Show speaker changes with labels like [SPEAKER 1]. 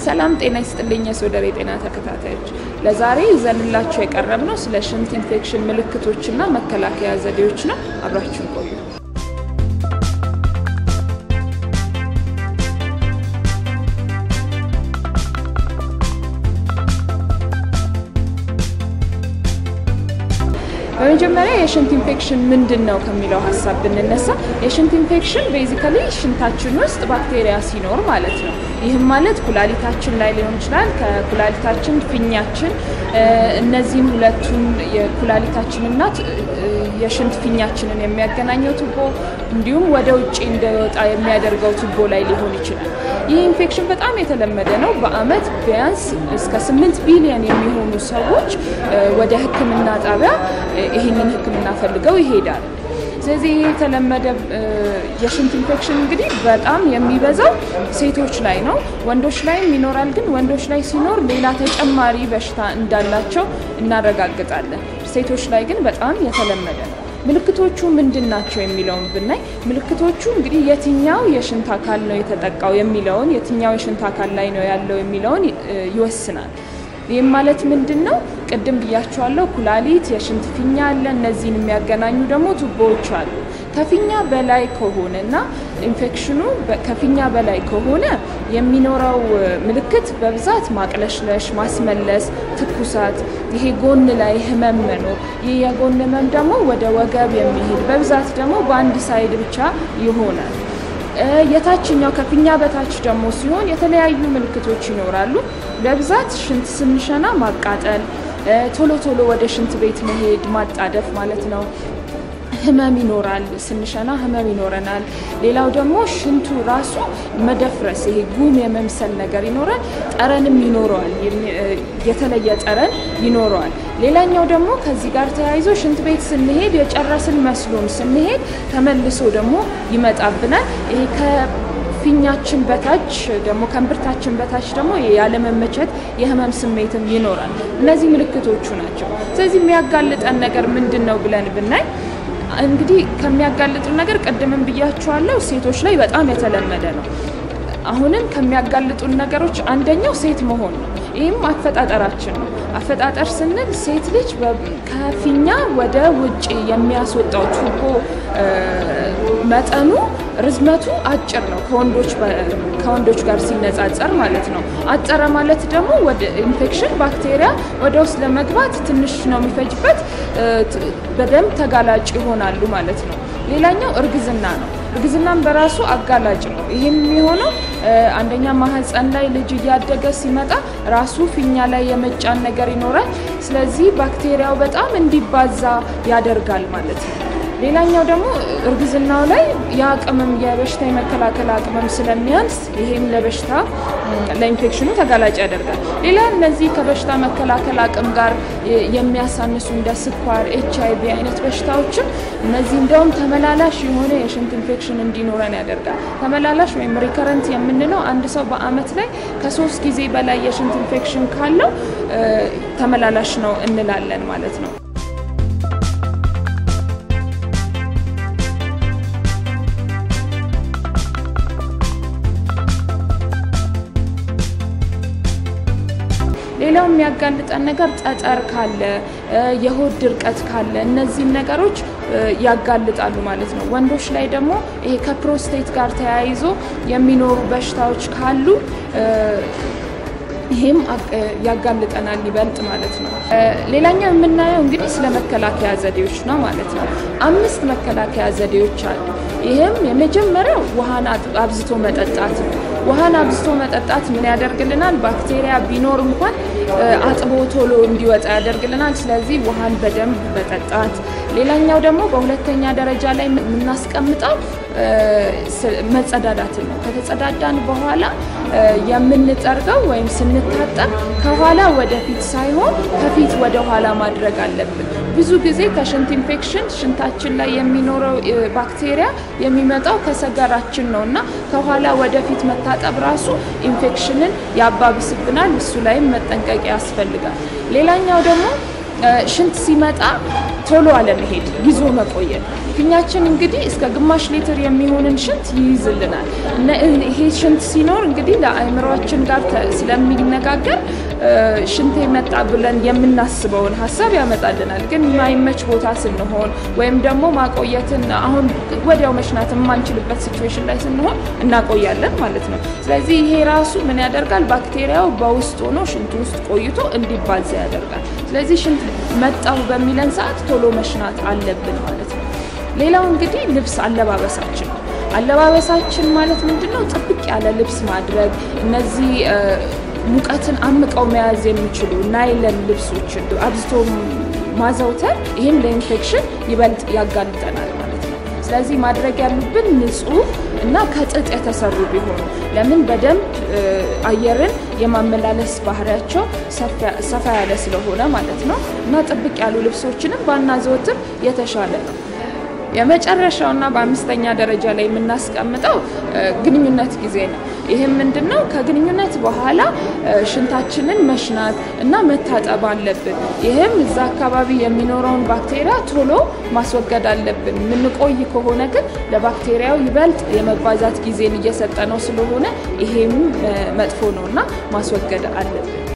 [SPEAKER 1] ሰላም ጤና ይስጥልኝ የሶደሬ ጤና ተከታታዮች፣ ለዛሬ ይዘንላችሁ የቀረብነው ስለ ሽንት ኢንፌክሽን ምልክቶችና መከላከያ ዘዴዎች ነው። አብራችሁን ቆዩ። በመጀመሪያ የሽንት ኢንፌክሽን ምንድን ነው ከሚለው ሀሳብ ብንነሳ የሽንት ኢንፌክሽን ቤዚካሊ ሽንታችን ውስጥ ባክቴሪያ ሲኖር ማለት ነው። ይህም ማለት ኩላሊታችን ላይ ሊሆን ይችላል፣ ከኩላሊታችን ፊኛችን፣ እነዚህም ሁለቱን የኩላሊታችንና የሽንት ፊኛችንን የሚያገናኘው ቱቦ እንዲሁም ወደ ውጭ እንዳይወጣ የሚያደርገው ቱቦ ላይ ሊሆን ይችላል። ይህ ኢንፌክሽን በጣም የተለመደ ነው። በአመት ቢያንስ እስከ ስምንት ቢሊዮን የሚሆኑ ሰዎች ወደ ሕክምና ጣቢያ ይህንን ሕክምና ፈልገው ይሄዳሉ። ስለዚህ ይህ የተለመደ የሽንት ኢንፌክሽን እንግዲህ በጣም የሚበዛው ሴቶች ላይ ነው። ወንዶች ላይም ይኖራል። ግን ወንዶች ላይ ሲኖር ሌላ ተጨማሪ በሽታ እንዳላቸው እናረጋግጣለን። ሴቶች ላይ ግን በጣም የተለመደ ነው። ምልክቶቹ ምንድን ናቸው የሚለውን ብናይ ምልክቶቹ እንግዲህ የትኛው የሽንት አካል ነው የተጠቃው የሚለውን የትኛው የሽንት አካል ላይ ነው ያለው የሚለውን ይወስናል። ይህም ማለት ምንድን ነው? ቅድም ብያቸዋለሁ። ኩላሊት፣ የሽንት ፊኛ አለ። እነዚህን የሚያገናኙ ደግሞ ቱቦዎች አሉ። ከፊኛ በላይ ከሆነ እና ኢንፌክሽኑ ከፊኛ በላይ ከሆነ የሚኖረው ምልክት በብዛት ማቅለሽለሽ፣ ማስመለስ፣ ትኩሳት፣ ይሄ ጎን ላይ ህመም መኖር። ይህ የጎን ህመም ደግሞ ወደ ወገብ የሚሄድ በብዛት ደግሞ በአንድ ሳይድ ብቻ ይሆናል። የታችኛው ከፊኛ በታች ደግሞ ሲሆን የተለያዩ ምልክቶች ይኖራሉ። በብዛት ሽንት ስንሸና ማቃጠል፣ ቶሎ ቶሎ ወደ ሽንት ቤት መሄድ፣ ማጣደፍ ማለት ነው። ህመም ይኖራል። ስንሸና ህመም ይኖረናል። ሌላው ደግሞ ሽንቱ ራሱ መደፍረስ፣ ይሄ ጉም የመምሰል ነገር ይኖራል። ጠረንም ይኖረዋል፣ የተለየ ጠረን ይኖረዋል። ሌላኛው ደግሞ ከዚህ ጋር ተያይዞ ሽንት ቤት ስንሄድ የጨረስን መስሎን ስንሄድ ተመልሶ ደግሞ ይመጣብናል። ይሄ ከፊኛችን በታች ደግሞ ከእምብርታችን በታች ደግሞ ያለመመቸት የህመም ስሜትም ይኖራል። እነዚህ ምልክቶቹ ናቸው። ስለዚህ የሚያጋልጠን ነገር ምንድን ነው ብለን ብናይ እንግዲህ ከሚያጋልጡ ነገር ቅድምም ብያቸዋለሁ፣ ሴቶች ላይ በጣም የተለመደ ነው። አሁንም ከሚያጋልጡን ነገሮች አንደኛው ሴት መሆን ነው። ይህም አፈጣጠራችን ነው። አፈጣጠር ስንል ሴት ልጅ ከፊኛ ወደ ውጭ የሚያስወጣው ቱቦ መጠኑ ርዝመቱ አጭር ነው ከወንዶች ጋር ሲነጻጸር ማለት ነው። አጠረ ማለት ደግሞ ወደ ኢንፌክሽን ባክቴሪያ ወደ ውስጥ ለመግባት ትንሽ ነው የሚፈጅበት፣ በደንብ ተጋላጭ ይሆናሉ ማለት ነው። ሌላኛው እርግዝና ነው። እርግዝናም በራሱ አጋላጭ ነው። ይህም የሚሆነው አንደኛ ማህፀን ላይ ልጅ እያደገ ሲመጣ ራሱ ፊኛ ላይ የመጫን ነገር ይኖራል። ስለዚህ ባክቴሪያው በጣም እንዲባዛ ያደርጋል ማለት ነው። ሌላኛው ደግሞ እርግዝናው ላይ የአቅምም የበሽታ የመከላከል አቅምም ስለሚያንስ ይሄም ለበሽታ ለኢንፌክሽኑ ተጋላጭ ያደርጋል። ሌላ እነዚህ ከበሽታ መከላከል አቅም ጋር የሚያሳንሱ እንደ ስኳር፣ ኤች አይ ቪ አይነት በሽታዎችም እነዚህ እንደውም ተመላላሽ የሆነ የሽንት ኢንፌክሽን እንዲኖረን ያደርጋል። ተመላላሽ ወይም ሪከረንት የምንለው አንድ ሰው በአመት ላይ ከሶስት ጊዜ በላይ የሽንት ኢንፌክሽን ካለው ተመላላሽ ነው እንላለን ማለት ነው። ሌላው የሚያጋልጠን ነገር ጠጠር ካለ፣ የሆድ ድርቀት ካለ እነዚህን ነገሮች ያጋልጣሉ ማለት ነው። ወንዶች ላይ ደግሞ ይሄ ከፕሮስቴት ጋር ተያይዞ የሚኖሩ በሽታዎች ካሉ ይሄም ያጋልጠናል ይበልጥ ማለት ነው። ሌላኛው የምናየው እንግዲህ ስለ መከላከያ ዘዴዎች ነው ማለት ነው። አምስት መከላከያ ዘዴዎች አሉ። ይህም የመጀመሪያው ውሃን አብዝቶ መጠጣት ነው። ውሃን አብዝቶ መጠጣት ምን ያደርግልናል? ባክቴሪያ ቢኖር እንኳን አጥቦ ቶሎ እንዲወጣ ያደርግልናል። ስለዚህ ውሃን በደንብ መጠጣት። ሌላኛው ደግሞ በሁለተኛ ደረጃ ላይ የምናስቀምጠው መጸዳዳትን ነው። ከተጸዳዳን በኋላ የምንጠርገው ወይም ስንታጠብ ከኋላ ወደፊት ሳይሆን ከፊት ወደ ኋላ ማድረግ አለብን። ብዙ ጊዜ ከሽንት ኢንፌክሽን ሽንታችን ላይ የሚኖረው ባክቴሪያ የሚመጣው ከሰገራችን ነው እና ከኋላ ወደፊት መታጠብ ራሱ ኢንፌክሽንን ያባብስብናል። እሱ ላይም መጠንቀቅ ያስፈልጋል። ሌላኛው ደግሞ ሽንት ሲመጣ ቶሎ አለመሄድ፣ ይዞ መቆየት። ፊኛችን እንግዲህ እስከ ግማሽ ሊትር የሚሆንን ሽንት ይይዝልናል። ይሄ ሽንት ሲኖር እንግዲህ ለአእምሯችን ጋር ስለሚነጋገር ሽንት መጣ ብለን የምናስበውን ሀሳብ ያመጣልናል። ግን የማይመች ቦታ ስንሆን ወይም ደግሞ ማቆየትን አሁን ወዲያው መሽናት የማንችልበት ሲትዌሽን ላይ ስንሆን እናቆያለን ማለት ነው። ስለዚህ ይሄ ራሱ ምን ያደርጋል? ባክቴሪያው በውስጥ ሆኖ ሽንት ውስጥ ቆይቶ እንዲባዛ ያደርጋል። ስለዚህ ሽንት መጣው በሚለን ሰዓት ቶሎ መሽናት አለብን ማለት ነው። ሌላው እንግዲህ ልብስ አለባበሳችን ነው። አለባበሳችን ማለት ምንድን ነው? ጥብቅ ያለ ልብስ ማድረግ እነዚህ ሙቀትን አምቀው መያዝ የሚችሉ ናይለን ልብሶችን አብዝቶ ማዘውተር ይህም ለኢንፌክሽን ይበልጥ ያጋልጠናል ማለት ነው። ስለዚህ ማድረግ ያሉብን ንጹህ እና ከጥጥ የተሰሩ ቢሆኑ ለምን በደንብ አየርን የማመላለስ ባህሪያቸው ሰፋ ያለ ስለሆነ ማለት ነው እና ጥብቅ ያሉ ልብሶችንም ባናዘወትር የተሻለ ነው። የመጨረሻውና በአምስተኛ ደረጃ ላይ የምናስቀምጠው ግንኙነት ጊዜ ነው። ይህም ምንድን ነው? ከግንኙነት በኋላ ሽንታችንን መሽናት እና መታጠብ አለብን። ይህም እዛ አካባቢ የሚኖረውን ባክቴሪያ ቶሎ ማስወገድ አለብን። የምንቆይ ከሆነ ግን ለባክቴሪያው ይበልጥ የመባዛት ጊዜን እየሰጠ ነው ስለሆነ ይሄም መጥፎ ነው እና ማስወገድ አለብን።